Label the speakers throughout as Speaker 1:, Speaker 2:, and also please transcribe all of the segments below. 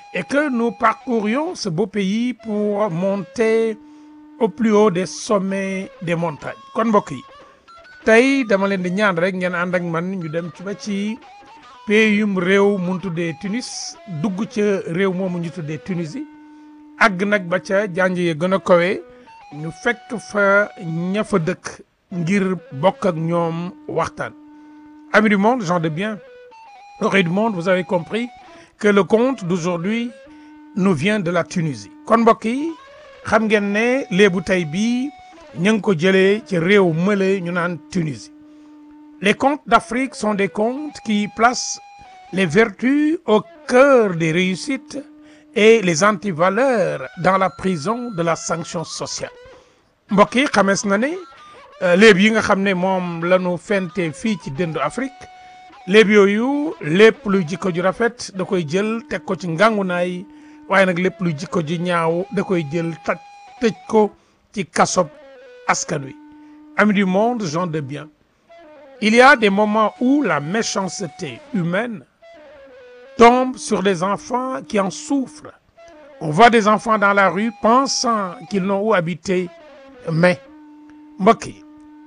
Speaker 1: et que nous parcourions ce beau pays pour monter au plus haut des sommets des montagnes kon mbokk yi tey dama leen di ñaan rek ngeen ànd ak man ñu dem ci ba ci péeyum réew mun tuddee Tunis dugg ca réew moomu ñu tuddee Tunisie àgg nag ba ca janj yi gën a kawe ñu fekk fa ña fa dëkk ngir bokk ak ñoom waxtaan amis du monde gens de bien oreilles du monde vous avez compris que le conte d'aujourd'hui nous vient de la Tunisie kon mbokk yi xam ngeen ne léebu tey bii ñu ngi ko jëlee ci réew mële ñu naan Tunisie les contes d'Afrique sont des contes qui placent les vertus au cœur des réussites et les antivaleurs dans la prison de la sanction sociale mbokk yi xamees na ne léeb yi nga xam ne moom la ñu fente fii ci dëndu Afrique léeb yooyu lépp luy jikko ju rafet da koy jël teg ko ci ngàngunaay waaye nag lépp luy jikko ju ñaaw da koy jël taj tëj ko ci kasob askan wi amis du monde gens de bien il y a des moments où la méchanceté humaine tombe sur des enfants qui en souffrent on voit des enfants dans la rue pensant qu'ils n'ont où habiter mais mbokk yi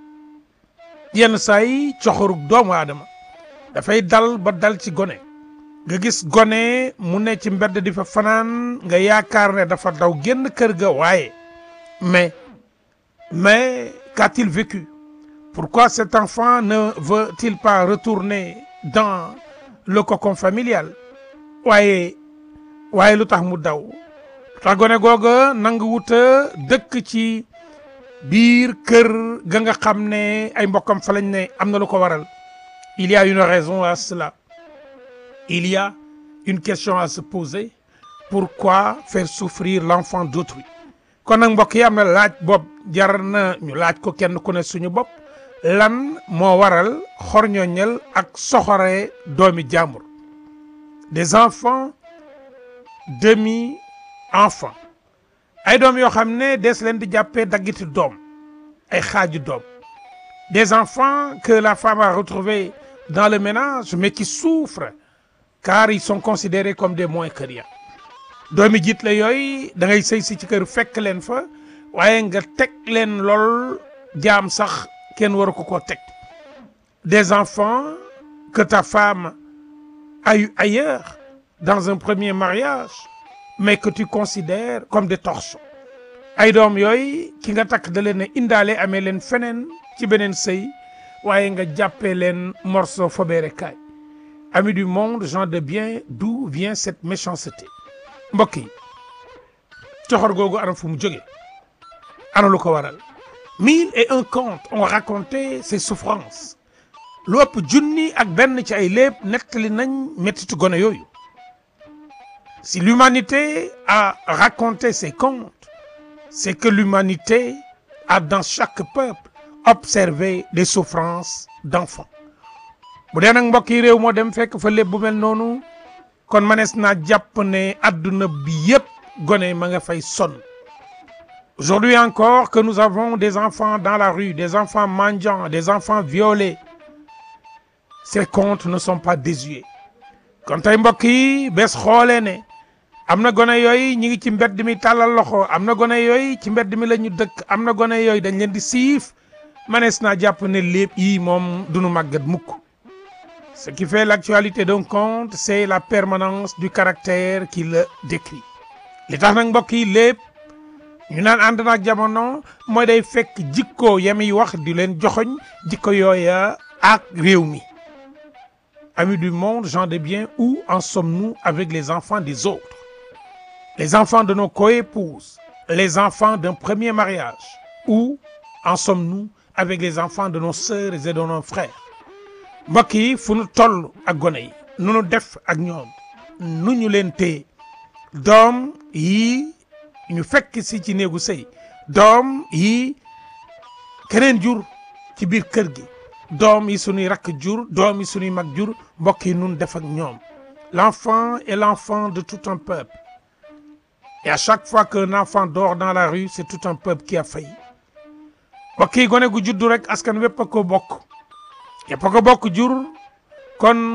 Speaker 1: yenn saa yi coxorug doomu aadama dafay dal ba dal ci gone nga gis gone mu ne ci mbedd di fa fanaan nga yaakaar ne dafa daw génn kër ga waaye mais mais qu'a-t-il vécu pourquoi cet enfant ne veut-il pas retourner dans le cocon familial waaye waaye lu tax mu daw lu tax gone googa nangu wuta dëkk ci biir kër ga nga xam ne ay mbokkam fa lañ ne am na lu ko waral il y a une raison à cela il y a une question à se poser pourquoi faire souffrir l'enfant d'autrui kon nag mbokk yi am na laaj bopp jar na ñu laaj ko kenn ku ne suñu bopp lan moo waral xorñoñal ak soxore doomi jàmbur des enfants demi enfants ay doom yoo xam ne des leen di jàppee daggiti doom ay xaaju doom des enfants que la femme a retrouvés dans le ménage mais qui souffrent car ils sont considérés comme des moins que rien doomi jiit la yooyu da ngay sëy si ci kër fekk leen fa waaye nga teg leen lool jaam sax kenn waru ko koo teg des enfants que ta femme a eu ailleurs dans un premier mariage mais que tu considères comme des torchons ay doom yooyu ki nga takk da leen a indaale amee leen feneen ci beneen sëy waaye nga jàppee leen morceau fobeere kaay amis du monde gens de bien d'où vient cette méchanceté mbokk yi coxor googu ana fu mu jóge ana lu ko waral mille et un contes ont raconté ces souffrances lu ëpp junni ak benn ci ay léeb nettali nañ mettitu gone yooyu si l'humanité a raconté ces contes c'est que l'humanité a dans chaque peuple observé des souffrances d'enfants bu dee nag mbokk yi réew moo dem fekk fa léeb bu mel noonu kon manees naa jàpp ne adduna bi yépp gone ma nga fay sonn aujourd'hui encore que nous avons des enfants dans la rue des enfants mendiants des enfants violés ces contes ne sont pas désuets kon tey mbokk yi bés xoolee ne am na gone yooyu ñi ngi ci mbedd mi tàllal loxo am na gone yooyu ci mbedd mi la ñu dëkk am na gone yooyu dañ leen di siif manees naa jàpp ne lépp yi moom duñu màggat mukk ce qui fait l'actualité d'un conte c'est la permanence du caractère qui le décrit li tax nag mbokk yi lépp ñu naan ànd naag jamono mooy day fekk jikko yami wax di leen joxoñ jikko yooya ak réew mi amis du monde gens de bien où en sommes-nous avec les enfants des autres les enfants de nos coépouses les enfants d'un premier mariage où en sommes-nous avec les enfants de nos sœurs et de nos frères mbokk yi fu nu toll ak gone yi nu nu def ak ñoom nu ñu leen téye doom yi ñu fekk si ci néegu sëy doom yi keneen jur ci biir kër gi doom yi suñuy rakk jur doom yi suñuy mag jur mbokk yi nun def ak ñoom l'enfant est l'enfant de tout un peuple et à chaque fois qu'un enfant dort dans la rue c'est tout un peuple qui a failli mbokk yi gone gu juddu rek askan wépp a ko bokk yépp a ko bokk jur kon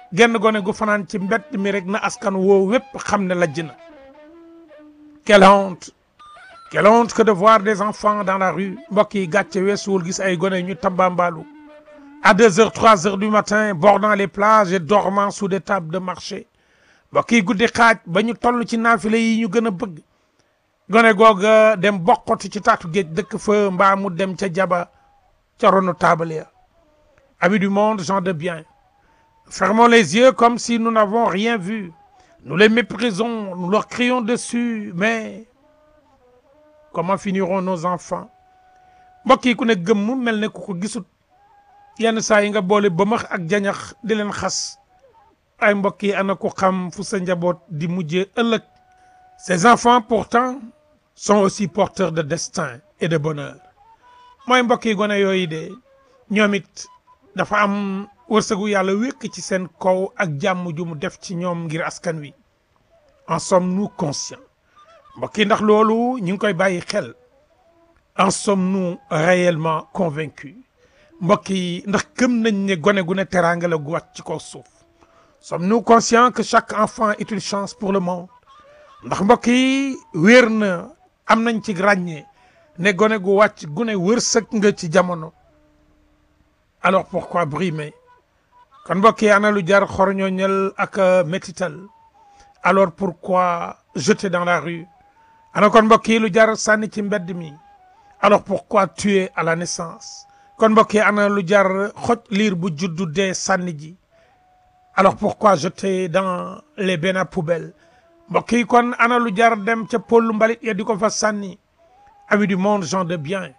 Speaker 1: genn gone gu fanaan ci mbett mi rek na askan woo wépp xam ne lajj na quelle honte quelle honte que de voir des enfants dans la rue mbokk yi gàcce weesuwul gis ay gone ñu tambambaalu à deux heures trois heures du matin bordant les plages et dormant sous des tables de marché mbokk yi guddi xaaj ba ñu toll ci naafile yi ñu gën a bëgg gone googa dem bokkoti ci taatu géej dëkk fa mbaa mu dem ca jaba ca ronu taabal ya amis du monde gens de bien fermons les yeux comme si nous n'avons rien vu nous les méprisons nous leur crions dessus mais comment finiront nos enfants mbokk yi ku ne gëmm mel ne ku ko gisut yenn saa yi nga boole bëmax ak jañax di leen xas ay mbokk yi ana ko xam fu sa njaboot di mujjee ëllëg ces enfants pourtant sont aussi porteurs de destin et de bonheur mooy mbokk yi gone yooyu de ñoom it dafa am wërsëgu yàlla wékk ci seen kaw ak jàmm ju mu def ci ñoom ngir askan wi en sommes-nous conscients mbokk yi ndax loolu ñu ngi koy bàyyi xel en sommes-nous réellement convaincus mbokk yi ndax gëm nañ ne gone gu ne teraanga la gu wàcc ci kaw suuf sommes-nous conscients que chaque enfant est une chance pour le monde ndax mbokk yi wéer na am nañ ci ràññee ne gone gu wàcc gune wërsëg nga ci jamono alors pourquoi brimer kon mbokk yi ana lu jar xorñooñal ak métital alors pourquoi jeter dans la rue ana kon mbokk yi lu jar sànni ci mbedd mi alors pourquoi tuer à la naissance kon mbokk yi ana lu jar xoj liir bu juddu dee sànni ji alors pourquoi jeter dans les bennes à poubelle mbokk yi kon ana lu jar dem ca pollu mbalit ya di ko fa sànni amis du monde gens de bien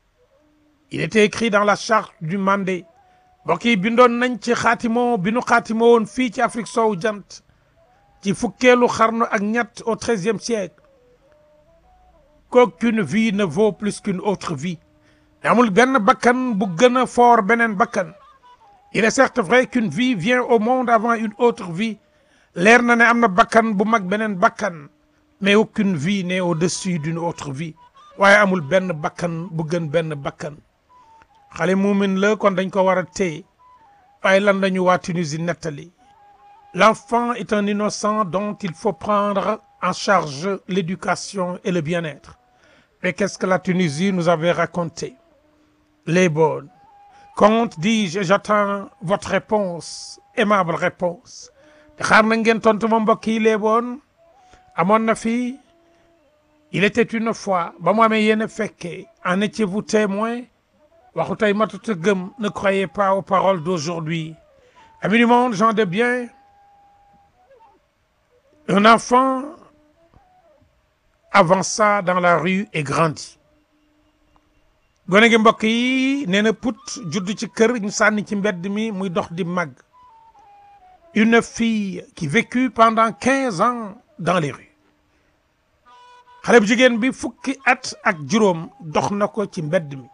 Speaker 1: il était écrit dans la charte du Mandé mbokk yi bindoon nañ ci xaatimoo bi nu xaatimoo woon fii ci Afrique soowu jant ci fukkeelu xarnu ak ñett au treizième siècle qu'aucune vie ne vaut plus qu'une autre vie amul benn bakkan bu gën a fort beneen bakkan il est certes vrai qu'une vie vient au monde avant une autre vie leer na ne am na bakkan bu mag beneen bakkan mais aucune vie n'est au-dessus d'une autre vie waaye amul benn bakkan bu gën benn bakkan xale muumin la kon dañ ko war a téye waaye lan lañu waa Tunisie nettali l'enfant est un innocent dont il faut prendre en charge l'éducation et le bien-être mais qu'est-ce que la Tunisie nous avait raconté les bonnes conte dis-je j'attends votre réponse aimable réponse te xaar na ngeen tontu ma mbokk yi les bonnes amoon na fi il était une fois ba mu amee yéen a fekkee en étiez-vous témoin waxu tey matut a gëm ne croyez pas aux paroles d'aujourd'hui amis du monde gens de bien un enfant avança dans la rue et grandit gone gi mbokk yi nee na put judd ci kër ñu sànni ci mbedd mi muy dox di màgg une fille qui vécut pendant quinze ans dans les rues xale bu jigéen bi fukki at ak juróom dox na ko ci mbedd mi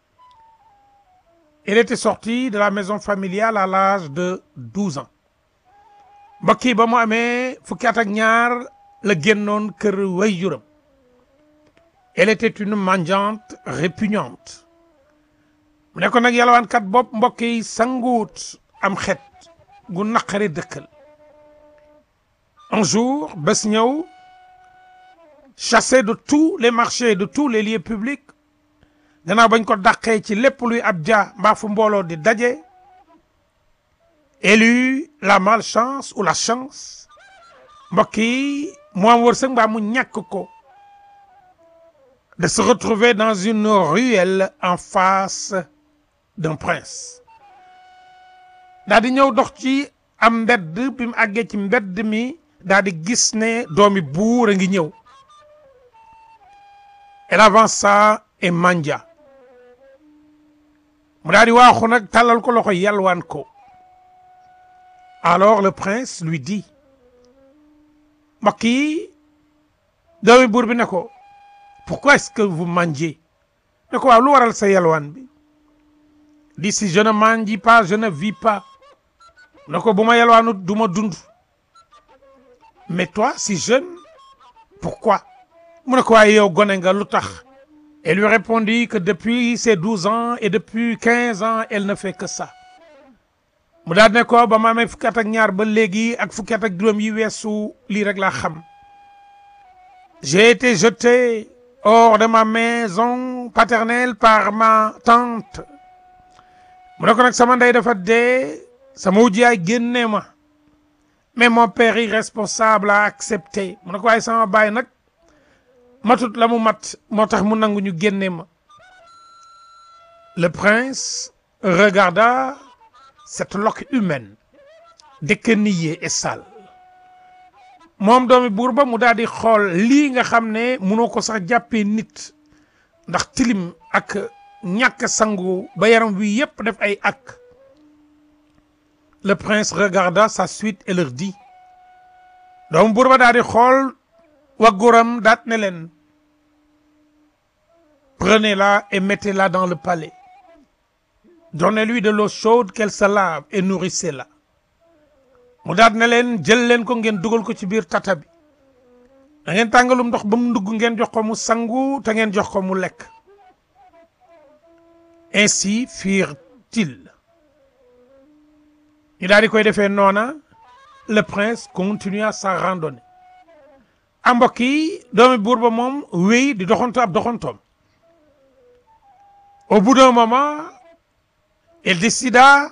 Speaker 1: elle était sortie de la maison familiale à l'âge de douze ans mbokk yi ba mu amee fukki at ak ñaar la génnoon kër waajuram elle était une mendiante répugnante mu ne ko nag yalwaankat bopp mbokk yi sanguut am xet gu naqari dëkkal un jour bés ñëw chassé de tous les marchés de tous les lieux publics gannaaw bañ ko dàqee ci lépp luy ab ja mbaa fu mbooloo di daje elle eut la malchance ou la chance mbokk yi mu am wërsëg mbaa mu ñàkk ko de se retrouver dans une ruelle en face d'un prince daa di ñëw dox ci am mbedd bi mu àggee ci mbedd mi daa di gis ne doomi buur a ngi ñëw elle avança et mandia mu daa di waaxu nag tàllal ko loxo yalwaan ko alors le prince lui dit mbokk yi doomi buur bi ne ko pourquoi est-ce que vous mangez ne ko waaw lu waral sa yalwaan bi di si je ne mange pas je ne vis pas ne ko bu ma yalwaanut du ma dund mais toi si jeune pourquoi mu ne ko waaye yow gone nga lu tax elle lui répondit que depuis ses douze ans et depuis quinze ans elle ne fait que ça mu daal ne ko ba ma amee fukki at ak ñaar ba léegi ak fukki at ak juróom yi weesu lii rek laa xam j'ai été jeté hors de ma maison paternelle par ma tante mu ne ko nag sama ndey dafa dee sama wujj yaay génne ma mais mon père irresponsable a accepté mu ne ko waaye sama baay nag matut la mu mat moo tax mu nangu ñu génne ma le prince regarda cette loque humaine déquenillée et sale moom doomi buur ba mu daal di xool lii nga xam ne munoo ko sax jàppee nit ndax tilim ak ñàkk sangu ba yaram wi yépp def ay ak le prince regarda sa suite et leur dit doomu buur ba daal di xool wagguram daat ne leen prenez-la et mettez-la dans le palais donnez-lui de l'eau chaude qu'elle se lave et nourrissez-la mu daat ne leen jël leen ko ngeen dugal ko ci biir tata bi da ngeen tàngalum ndox ba mu ndugg ngeen jox ko mu sangu te ngeen jox ko mu lekk ainsi firent-ils ñu daal di koy defee noona le prince continua sa randonnée a mbokk yi doomi buur ba moom wéy di doxantu ab doxantoom au bout d'un moment il décida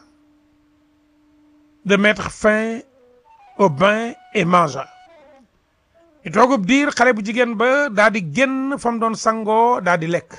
Speaker 1: de mettre fin au bain et mangea ñu toogub diir xale bu jigéen ba daa di génn fa mu doon sangoo daa di lekk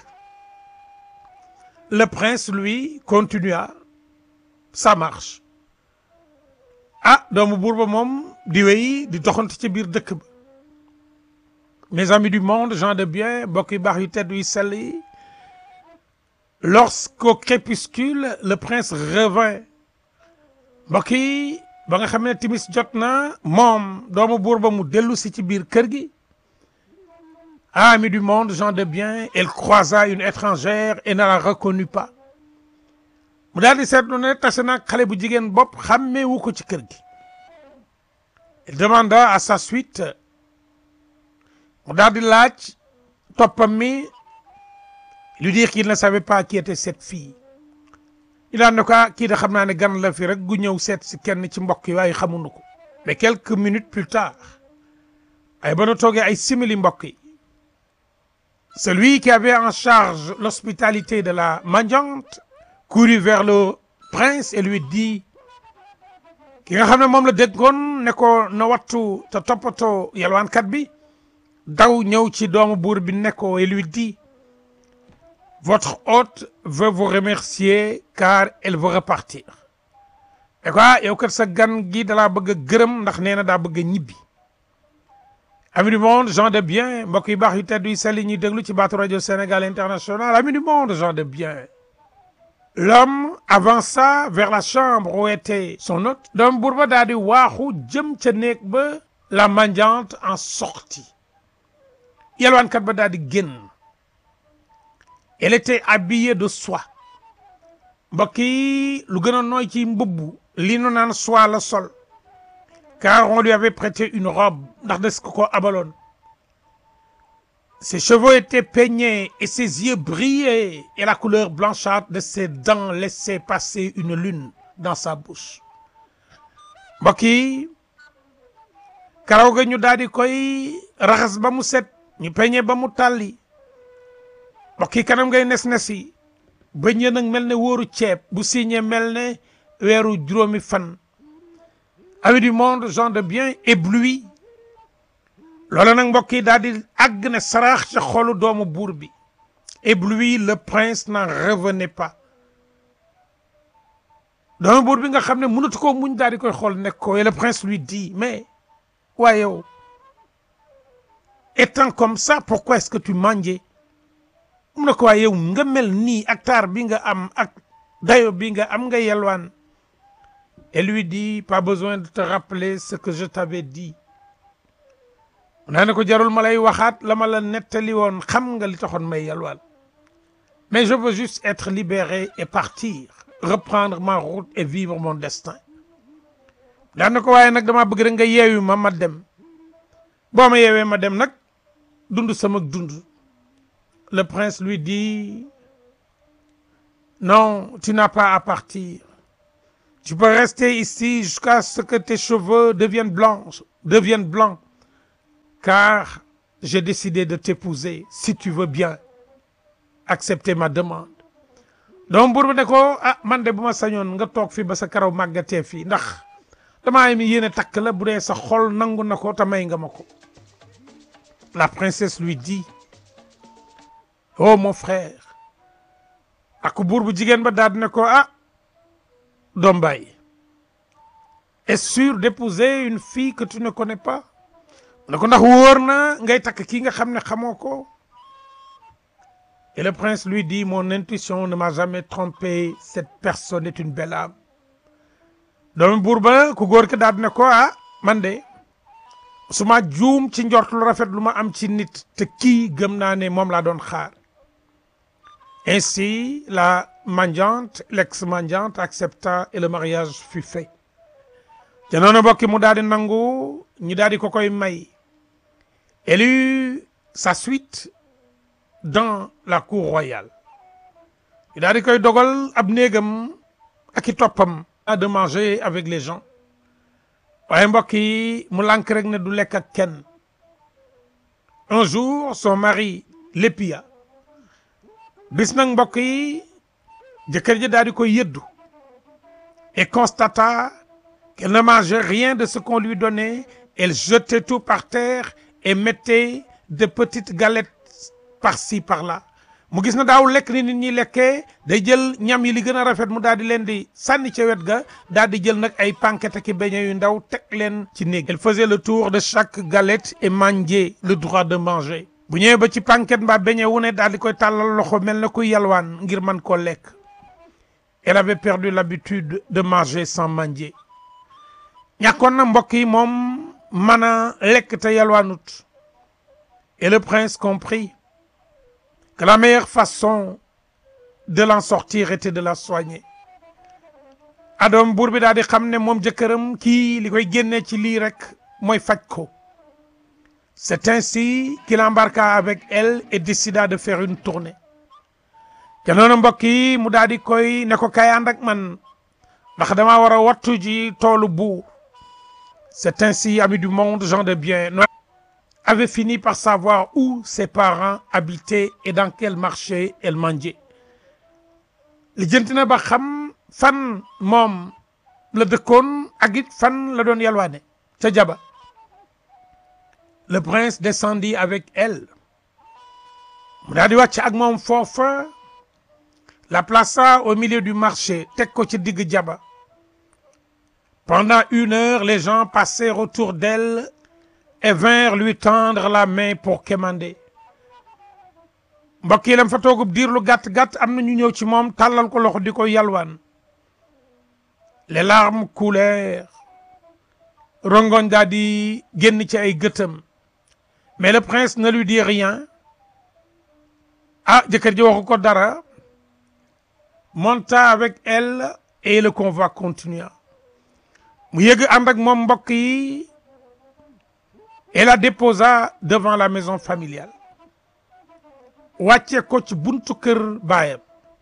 Speaker 1: le prince lui continua sa marche ah doomu buur ba moom di wéy di doxantu ci biir dëkk ba mes amis du monde gens de bien mbokk yu baax yu tedd yu sell yi lorsqu'au crépuscule le prince revint mbokk yi ba nga xam ne timis jot na moom doomu buur ba mu dellu si ci biir kër gi amis du monde gens de bien elle croisa une étrangère et ne la reconnut pas mu daal di seetlu ne tase naag xale bu jigéen bopp xàmmeewu ko ci kër gi il demanda à sa suite mu daal di laaj toppam mi lui dire qu'il ne savait pas qui était cette fille ñu daan ne ko kii de xam naa ne gan la fi rek gu ñëw seet si kenn ci mbokk yi waaye xamuñu ko mais quelques minutes plus tard ay ba nu toogee ay simili mbokk yi celui qui avait en charge l'hospitalité de la mendiante courut vers le prince et lui dit ki nga xam ne moom la déggoon ne ko na wattu te toppatoo yalwaankat bi daw ñëw ci doomu buur bi ne ko et lui dit votre hôte veut vous remercier car elle veut repartir et quoi yow kat sa gan gi dalaa bëgg a gërëm ndax nee na daa bëgg a ñibbi amis du monde gens de bien mbokk yu baax yu tedd yu sell yi ñuy déglu ci baatu rajo Sénégal international amis du monde gens de bien l'homme avança vers la chambre où était son hôte doom buur ba daal di waaxu jëm ca néeg ba la mendiante en sortit yalwaankat ba daal di génn elle était habillée de soie mbokk yi lu gën a nooy ci mbubb li nu naan soie la sol car on lui avait prêté une robe ndax des ko ko abaloon ses cheveux étaient peignés et ses yeux brillaient et la couleur blanchâtre de ses dents laissait passer une lune dans sa bouche mbokk yi karaw ga ñu daal di koy raxas ba mu set ñu peñe ba mu tàlli mbokk yi kanam ngay nes-nes yi bëñ ya nag mel ne wóoru ceeb bu signé mel ne weeru juróomi fan amis du monde gens de bien ébloui loolu nag mbokk yi daal di àgg ne saraax ca xolu doomu buur bi ébloui le prince n'en revenait pas doomu buur bi nga xam ne mënatu koo muñ daal di koy xool nekk ko et le prince lui dit mais waaye yow étant comme ça pourquoi est-ce que tu mangeais mu ne ko waaye yow nga mel nii ak taar bi nga am ak dayo bi nga am nga yelwaan et lui dit pas besoin de te rappeler ce que je t'avais dit naa ne ko jarul ma lay waxaat la ma la nettali woon xam nga li taxoon may yelwaan mais je veux juste être libéré et partir reprendre ma route et vivre mon destin daan na ko waaye nag dama bëgg rek nga yeewi ma ma dem boo ma yeewee ma dem nag dund sama dund le prince lui dit non tu n'as pas à partir tu peux rester ici jusqu'à ce que tes cheveux deviennent blancs deviennent blancs car j'ai décidé de t'épouser si tu veux bien accepter ma demande doom buur bi ne ko ah man de bu ma sañoon nga toog fii ba sa karaw màggatee fii ndax damaa am yéene takk la bu dee sa xol nangu na ko te may nga ma ko la princesse lui dit oh mon frère ak buur bu jigéen ba daal di ne ko ah doom baay est sûr d'épouser une fille que tu ne connais pas ne ko ndax wóor na ngay takk kii nga xam ne xamoo ko et le prince lui dit mon intuition ne m'a jamais trompé cette personne est une belle âme doomu buur ba ku góor ki daal di ne ko ah man de su ma juum ci njort lu rafet lu ma am ci nit te kii gëm naa ne moom laa doon xaar ainsi la mendiante l'ex-mendiante accepta et le mariage fut fait te noonu mbokki mu daal di nangu ñu daal di ko koy may elle eut sa suite dans la cour royale ñu daal di koy dogal ab néegam ak i toppam de manger avec les gens waaye mbokk yi mu lànk rek ne du lekk ak kenn un jour son mari l'épia bis nag mbokk yi jëkkër ji daal di koy yëddu et constata qu'elle ne mangeait rien de ce qu'on lui donnait elle jetait tout par terre et mettait de petites galettes par-ci par-là mu gis na daaw lekk ni nit ñi lekkee day jël ñam yi li gën a rafet mu daal di leen di sànni ca wet ga daal di jël nag ay pankete ki beñe yu ndaw teg leen ci néeg elle faisait le tour de chaque galette et mangeait le droit de manger bu ñëwee ba ci panket mbaa beñe wu ne daal di koy tàllal loxo mel na kuy yalwaan ngir man koo lekk elle avait perdu l'habitude de manger sans manger ñàkkoon na mbokk yi moom mën a lekk te yalwaanut et le prince comprit que la meilleure façon de l'en sortir était de la soigner adoom buur bi daal di xam ne moom jëkkëram kii li koy génnee ci lii rek mooy faj ko c'est ainsi qu'il embarqua avec elle et décida de faire une tournée te noonu mbokk yi mu daal di koy ne ko kay ànd ak man ndax dama war a wattu ji toolu buur c'est ainsi ami du monde gens de bien avait fini par savoir où ses parents habitaient et dans quel marché elle mangeait li jënti na ba xam fan moom la dëkkoon ak it fan la doon yalwaane ca jaba le prince descendit avec elle mu daal di wàcc ak moom foofa la plaça au milieu du marché teg ko ci digg jaba pendant une heure les gens passèrent autour d'elle et vinrent lui tendre la main pour quémander mbokk yi lam fa toogub diir lu gàtt-gàtt am na ñu ñëw ci moom tàllal ko loxo di ko yalwaan les larmes coulèrent rongoñ daa di génn ci ay gëtam mais le prince ne lui dit rien ah jëkkër ji waxu ko dara monta avec elle et le convoi continua mu yëg ànd ak moom mbokk yi et la déposa devant la maison familiale wàcce ko ci buntu kër baayam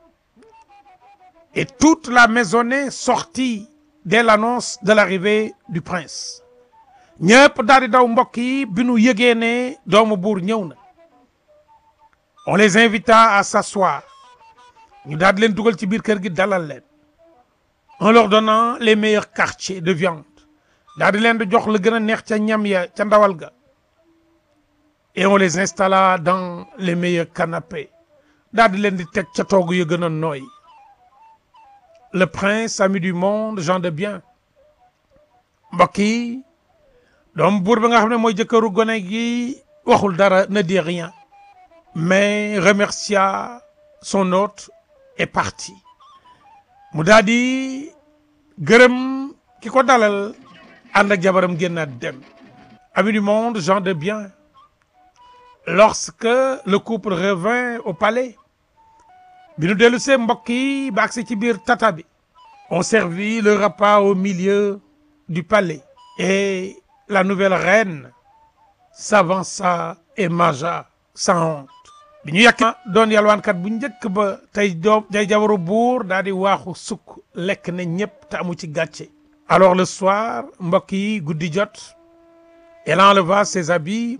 Speaker 1: et toute la maisonnée sortit dès l'annonce de l'arrivée du prince ñëpp daal di daw mbokk yi bi nu yëgee ne doomu buur ñëw na on les invita à s'asseoir ñu daal di leen dugal ci biir kër gi dalal leen en leur donnant les meilleurs quartiers de viande daal di leen di jox la gën a neex ca ñam ya ca ndawal ga et on les installa dans les meilleurs canapés daal di leen di teg ca toog yu gën a nooy le prince ami du monde gens de bien mbokk yi doom buur bi nga xam ne mooy jëkkëru gone gi waxul dara ne dit rien mais remercia son hôte et parti mu daal di gërëm ki ko dalal ànd ak jabaram génnaat dem ami du monde gens de bien lorsque le couple revint au palais bi nu dellu see mbokk yi ba agsi ci biir tata bi on servit le repas au milieu du palais et la nouvelle reine s'avança et mangea sans honte bi ñu yàq doon yalwaankat bu njëkk ba tey doom tey jabaru buur daal di waaxu sukk lekk na ñëpp te amu ci gàcce alors le soir mbokk yi guddi jot elle enleva ses habits